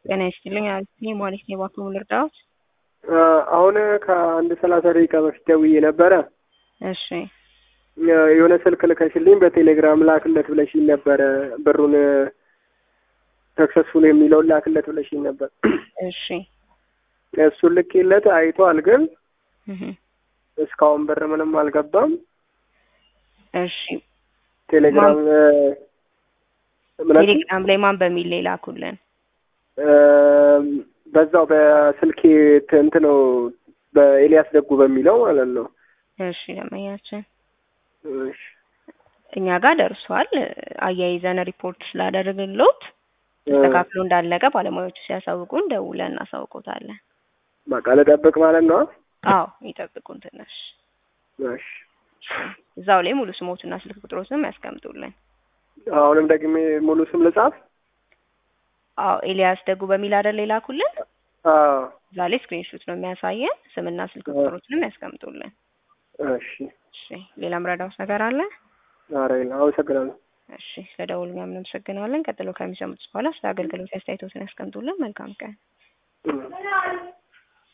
ጤና ይስጥልኝ አልኩኝ ማለት ነው። እባክዎ ልርዳዎት? አሁን ከአንድ ሰላሳ ደቂቃ በፊት ደውዬ ነበረ። እሺ የሆነ ስልክ ልከሽልኝ በቴሌግራም ላክለት ብለሽኝ ነበረ። ብሩን ሰክሰስፉል የሚለውን ላክለት ብለሽኝ ነበር። እሺ እሱን ልኬለት አይቷል፣ ግን እህ እስካሁን ብር ምንም አልገባም። እሺ ቴሌግራም ምን አልሽኝ? ቴሌግራም ላይ ማን በሚል ላይ ላኩልን? በዛው በስልኬ እንት ነው በኤልያስ ደጉ በሚለው ማለት ነው። እሺ ደንበኛችን እሺ እኛ ጋር ደርሷል። አያይዘን ሪፖርት ስላደረግንሎት ተስተካክሎ እንዳለቀ ባለሙያዎቹ ሲያሳውቁን ደውለን እናሳውቆታለን። በቃ ልጠብቅ ማለት ነው። አዎ ይጠብቁን ትንሽ። እሺ እዛው ላይ ሙሉ ስሞትና ስልክ ቁጥሮትንም ያስቀምጡልን። አሁንም ደግሜ ሙሉ ስም ልጻፍ? አዎ ኤልያስ ደጉ በሚል አይደል የላኩልን? አዎ እዛ ላይ ስክሪንሾት ነው የሚያሳየን። ስምና ስልክ ቁጥሮትንም ያስቀምጡልን። እሺ እሺ ሌላ ምረዳውስ ነገር አለ? ኧረ የለም። አመሰግናለሁ። እሺ ስለደውሉ እኛም እናመሰግናለን። ቀጥሎ ከሚሰሙት በኋላ ስለ አገልግሎት አስተያየቶትን ያስቀምጡልን። መልካም ቀን። እም።